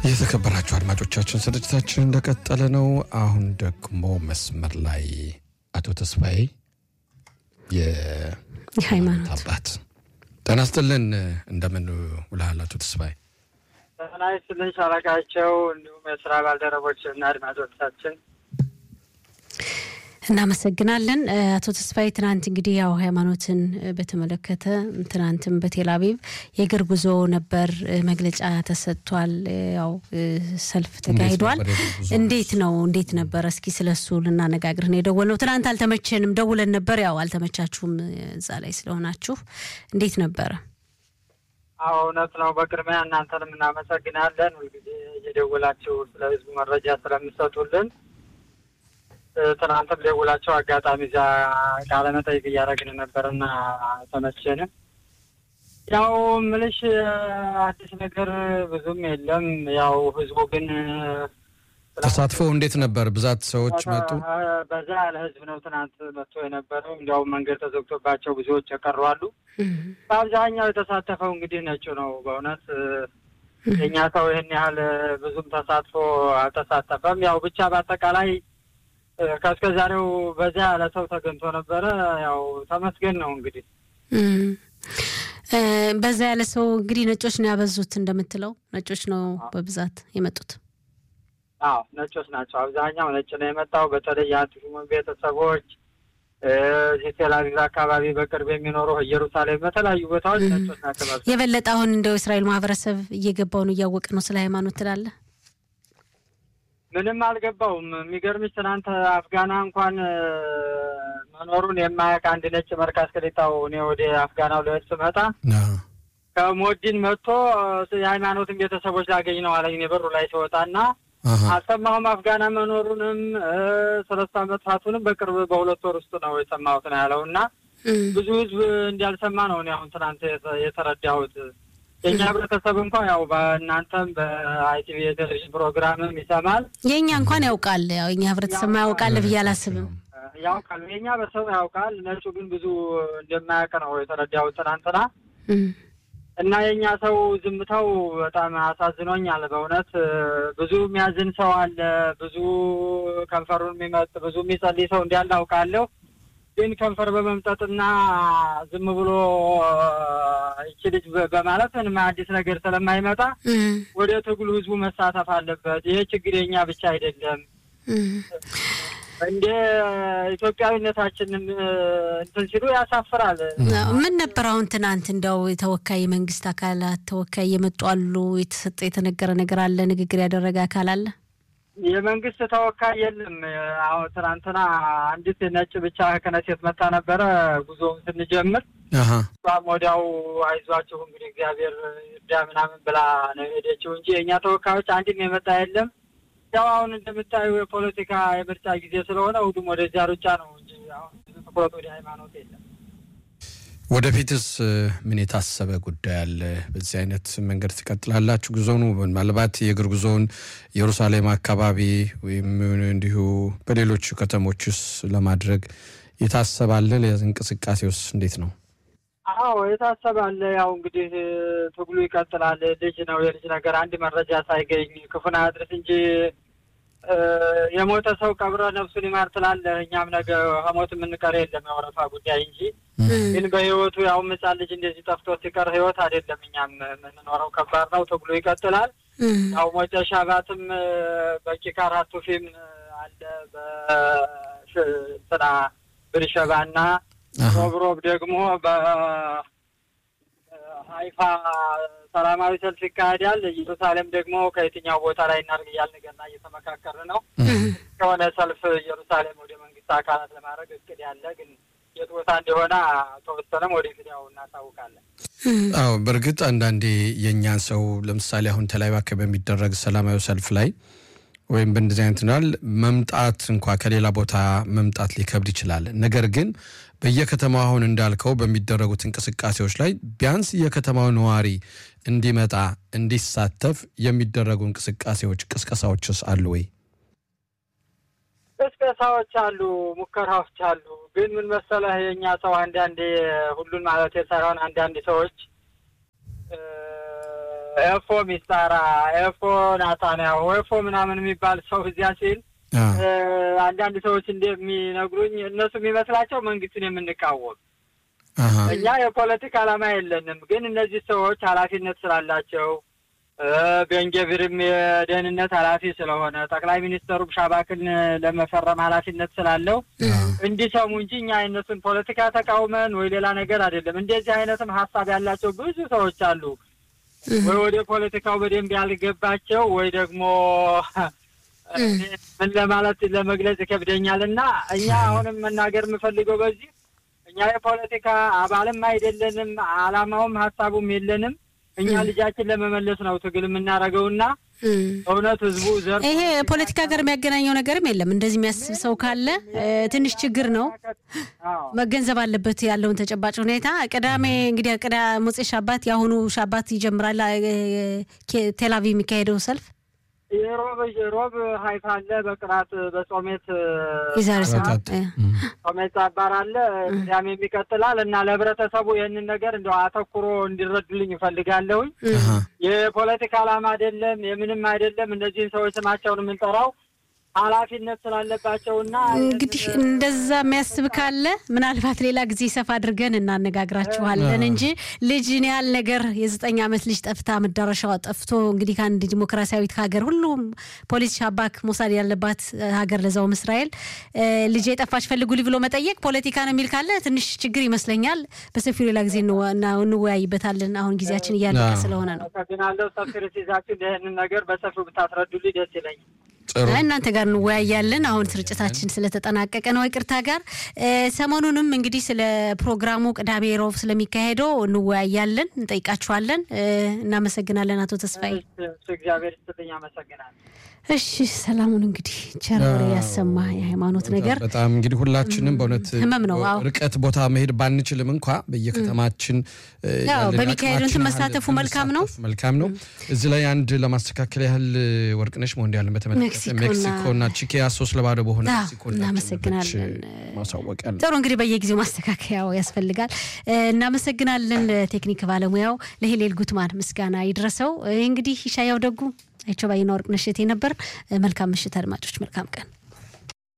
የተከበራችሁ አድማጮቻችን ስርጭታችን እንደቀጠለ ነው። አሁን ደግሞ መስመር ላይ አቶ ተስፋዬ የሃይማኖት አባት ጤና ይስጥልን። እንደምን ውለሃል አቶ ተስፋዬ? ጤና ይስጥልኝ ሻለቃቸው፣ እንዲሁም የስራ ባልደረቦች እና አድማጮቻችን እናመሰግናለን አቶ ተስፋዬ። ትናንት እንግዲህ ያው ሃይማኖትን በተመለከተ ትናንትም በቴል አቪቭ የእግር ጉዞ ነበር፣ መግለጫ ተሰጥቷል፣ ያው ሰልፍ ተካሂዷል። እንዴት ነው እንዴት ነበር? እስኪ ስለሱ ልናነጋግርህ ነው የደወልነው። ትናንት አልተመቸንም፣ ደውለን ነበር፣ ያው አልተመቻችሁም እዛ ላይ ስለሆናችሁ። እንዴት ነበረ? አዎ እውነት ነው። በቅድሚያ እናንተንም እናመሰግናለን ሁልጊዜ እየደወላችሁ ስለ ህዝቡ መረጃ ስለምሰጡልን ትናንትም ደውላቸው አጋጣሚ እዛ ቃለ መጠይቅ እያደረግን ነበርና ተመቸንም። ያው ምልሽ አዲስ ነገር ብዙም የለም። ያው ህዝቡ ግን ተሳትፎ እንዴት ነበር? ብዛት ሰዎች መጡ? በዛ ያለ ህዝብ ነው ትናንት መጥቶ የነበረው። እንዲያውም መንገድ ተዘግቶባቸው ብዙዎች የቀሩ አሉ። በአብዛኛው የተሳተፈው እንግዲህ ነጩ ነው። በእውነት የእኛ ሰው ይህን ያህል ብዙም ተሳትፎ አልተሳተፈም። ያው ብቻ በአጠቃላይ ከእስከ ዛሬው በዛ ያለ ሰው ተገኝቶ ነበረ። ያው ተመስገን ነው እንግዲህ በዛ ያለ ሰው እንግዲህ ነጮች ነው ያበዙት። እንደምትለው ነጮች ነው በብዛት የመጡት። አዎ ነጮች ናቸው። አብዛኛው ነጭ ነው የመጣው። በተለይ የአንቲሹመን ቤተሰቦች እዚህ ቴል አቪቭ አካባቢ በቅርብ የሚኖሩ ኢየሩሳሌም፣ በተለያዩ ቦታዎች ነጮች ናቸው። የበለጠ አሁን እንደው እስራኤል ማህበረሰብ እየገባው ነው እያወቀ ነው ስለ ሃይማኖት ትላለህ? ምንም አልገባውም። የሚገርምሽ ትናንት አፍጋና እንኳን መኖሩን የማያውቅ አንድ ነጭ መርካዝ ክሊጣው እኔ ወደ አፍጋናው ልሄድ ስመጣ ከሞዲን መጥቶ የሃይማኖትን ቤተሰቦች ላገኝ ነው አለኝ። እኔ በሩ ላይ ሲወጣና አልሰማሁም አፍጋና መኖሩንም ሰለስት መጥፋቱንም በቅርብ በሁለት ወር ውስጥ ነው የሰማሁት ነው ያለው እና ብዙ ህዝብ እንዳልሰማ ነው እኔ አሁን ትናንት የተረዳሁት። የእኛ ህብረተሰብ እንኳን ያው በእናንተም በአይቲቪ የቴሌቪዥን ፕሮግራምም ይሰማል። የእኛ እንኳን ያውቃል። ያው የኛ ህብረተሰብ ያውቃል ብዬ አላስብም። ያውቃል፣ የእኛ በሰብ ያውቃል። ነጩ ግን ብዙ እንደማያውቅ ነው የተረዳሁት ትናንትና እና የእኛ ሰው ዝምታው በጣም አሳዝኖኛል በእውነት ብዙ የሚያዝን ሰው አለ፣ ብዙ ከንፈሩን የሚመጥ ብዙ የሚጸልይ ሰው እንዳለ አውቃለሁ። ግን ከንፈር በመምጠጥና ዝም ብሎ ይቺ ልጅ በማለት ምንም አዲስ ነገር ስለማይመጣ ወደ ትግሉ ህዝቡ መሳተፍ አለበት። ይሄ ችግር የኛ ብቻ አይደለም። እንደ ኢትዮጵያዊነታችንም እንትን ሲሉ ያሳፍራል። ምን ነበር አሁን ትናንት እንደው የተወካይ የመንግስት አካላት ተወካይ የመጡ አሉ? የተሰጠ የተነገረ ነገር አለ? ንግግር ያደረገ አካል አለ? የመንግስት ተወካይ የለም። አሁን ትናንትና አንዲት ነጭ ብቻ ከነሴት መጣ ነበረ ጉዞውን ስንጀምር እሷም ወዲያው አይዟችሁ እንግዲህ እግዚአብሔር እርዳ ምናምን ብላ ነው የሄደችው እንጂ የእኛ ተወካዮች አንድም የመጣ የለም። ያው አሁን እንደምታዩ የፖለቲካ የምርጫ ጊዜ ስለሆነ ሁሉም ወደዚያ ሩጫ ነው እንጂ አሁን ትኩረት ወደ ሃይማኖት የለም። ወደፊትስ ምን የታሰበ ጉዳይ አለ? በዚህ አይነት መንገድ ትቀጥላላችሁ ጉዞውን? ምናልባት የእግር ጉዞውን ኢየሩሳሌም አካባቢ ወይም እንዲሁ በሌሎቹ ከተሞችስ ለማድረግ የታሰባለ? እንቅስቃሴውስ እንዴት ነው? አዎ የታሰባለ። ያው እንግዲህ ትግሉ ይቀጥላል። ልጅ ነው የልጅ ነገር አንድ መረጃ ሳይገኝ ክፉን አያድርስ እንጂ የሞተ ሰው ቀብረ ነፍሱን ይማር ትላለህ። እኛም ነገ ከሞት የምንቀር የለም የወረፋ ጉዳይ እንጂ ግን በህይወቱ ያው ሕፃን ልጅ እንደዚህ ጠፍቶ ሲቀር ህይወት አይደለም እኛም የምንኖረው ከባድ ነው። ትግሉ ይቀጥላል። ያው ሞጨ ሻባትም በኪካር ሀቱፊም አለ በስና ብርሸባና ሮብሮብ ደግሞ በሀይፋ ሰላማዊ ሰልፍ ይካሄዳል። ኢየሩሳሌም ደግሞ ከየትኛው ቦታ ላይ እናድርግ እያልን ገና እየተመካከርን ነው። ከሆነ ሰልፍ ኢየሩሳሌም ወደ መንግስት አካላት ለማድረግ እቅድ ያለ ግን የት ቦታ እንደሆነ ተወሰነም ወደፊት ያው እናሳውቃለን። አዎ በእርግጥ አንዳንዴ የእኛን ሰው ለምሳሌ አሁን ተለያዩ አካባቢ በሚደረግ ሰላማዊ ሰልፍ ላይ ወይም በእንደዚህ አይነት ናል መምጣት እንኳ ከሌላ ቦታ መምጣት ሊከብድ ይችላል። ነገር ግን በየከተማው አሁን እንዳልከው በሚደረጉት እንቅስቃሴዎች ላይ ቢያንስ የከተማው ነዋሪ እንዲመጣ እንዲሳተፍ የሚደረጉ እንቅስቃሴዎች፣ ቅስቀሳዎችስ አሉ ወይ? ቅስቀሳዎች አሉ፣ ሙከራዎች አሉ። ግን ምን መሰለህ የእኛ ሰው አንዳንዴ ሁሉን ማለት ሳይሆን አንዳንድ ሰዎች ኤፎ ሚስታራ፣ ኤፎ ናታንያሁ፣ ኤፎ ምናምን የሚባል ሰው እዚያ ሲል አንዳንድ ሰዎች እንደሚነግሩኝ እነሱ የሚመስላቸው መንግስትን የምንቃወም እኛ የፖለቲካ ዓላማ የለንም። ግን እነዚህ ሰዎች ኃላፊነት ስላላቸው ቤንጌቪርም የደህንነት ኃላፊ ስለሆነ ጠቅላይ ሚኒስተሩም ሻባክን ለመፈረም ኃላፊነት ስላለው እንዲሰሙ እንጂ እኛ የእነሱን ፖለቲካ ተቃውመን ወይ ሌላ ነገር አይደለም። እንደዚህ አይነትም ሀሳብ ያላቸው ብዙ ሰዎች አሉ። ወይ ወደ ፖለቲካው በደንብ ያልገባቸው ወይ ደግሞ ምን ለማለት ለመግለጽ ይከብደኛል እና እኛ አሁንም መናገር የምፈልገው በዚህ እኛ የፖለቲካ አባልም አይደለንም፣ አላማውም ሀሳቡም የለንም። እኛ ልጃችን ለመመለስ ነው ትግል የምናደርገውና እውነት ህዝቡ ዘር ይሄ ፖለቲካ ጋር የሚያገናኘው ነገርም የለም። እንደዚህ የሚያስብ ሰው ካለ ትንሽ ችግር ነው፣ መገንዘብ አለበት ያለውን ተጨባጭ ሁኔታ። ቅዳሜ እንግዲህ ቅዳ ሞፄ ሻባት የአሁኑ ሻባት ይጀምራል ቴልአቪቭ የሚካሄደው ሰልፍ የሮብ ሮብ ሀይፋ አለ በቅራት በጾሜት የዛሬ ሰዓት ጾሜት አባር አለ ቅዳሜ የሚቀጥላል እና ለህብረተሰቡ ይህንን ነገር እንደው አተኩሮ እንዲረዱልኝ እፈልጋለሁኝ። የፖለቲካ ዓላማ አይደለም፣ የምንም አይደለም። እነዚህን ሰዎች ስማቸውን የምንጠራው ኃላፊነት ስላለባቸውና እንግዲህ እንደዛ የሚያስብ ካለ ምናልባት ሌላ ጊዜ ሰፋ አድርገን እናነጋግራችኋለን እንጂ ልጅን ያህል ነገር የዘጠኝ ዓመት ልጅ ጠፍታ መዳረሻዋ ጠፍቶ እንግዲህ ከአንድ ዲሞክራሲያዊት ሀገር ሁሉም ፖሊስ ሻባክ ሞሳድ ያለባት ሀገር ለዛውም እስራኤል ልጅ የጠፋች ፈልጉልኝ ብሎ መጠየቅ ፖለቲካ ነው የሚል ካለ ትንሽ ችግር ይመስለኛል። በሰፊው ሌላ ጊዜ እንወያይበታለን። አሁን ጊዜያችን እያለቀ ስለሆነ ነው። አመሰግናለሁ። ሰፊ ርዕስ ይህንን ነገር በሰፊው ብታስረዱልኝ ደስ ይለኛል። እናንተ ጋር እንወያያለን። አሁን ስርጭታችን ስለተጠናቀቀ ነው ይቅርታ ጋር ሰሞኑንም እንግዲህ ስለ ፕሮግራሙ ቅዳሜ ሮብ ስለሚካሄደው እንወያያለን፣ እንጠይቃችኋለን። እናመሰግናለን አቶ ተስፋዬ። እግዚአብሔር ይስጥልኝ። አመሰግናለሁ። እሺ ሰላሙን እንግዲህ ቸር ያሰማ። የሃይማኖት ነገር በጣም እንግዲህ ሁላችንም በእውነት ህመም ነው። ርቀት ቦታ መሄድ ባንችልም እንኳ በየከተማችን በሚካሄዱ እንትን መሳተፉ መልካም ነው መልካም ነው። እዚህ ላይ አንድ ለማስተካከል ያህል ወርቅነሽ መሆን ያለን በተመለከተ ሜክሲኮና ቺኪያ ሶስት ለባዶ በሆነ ሜክሲኮ እናመሰግናለን። ማሳወቅ ያለ ጥሩ እንግዲህ በየጊዜው ማስተካከያው ያስፈልጋል። እናመሰግናለን ለቴክኒክ ባለሙያው ለሄሌል ጉትማን ምስጋና ይድረሰው። እንግዲህ ይሻያው ደጉ አይቸው ባይና ወርቅነሽ እቴ ነበር። መልካም ምሽት አድማጮች፣ መልካም ቀን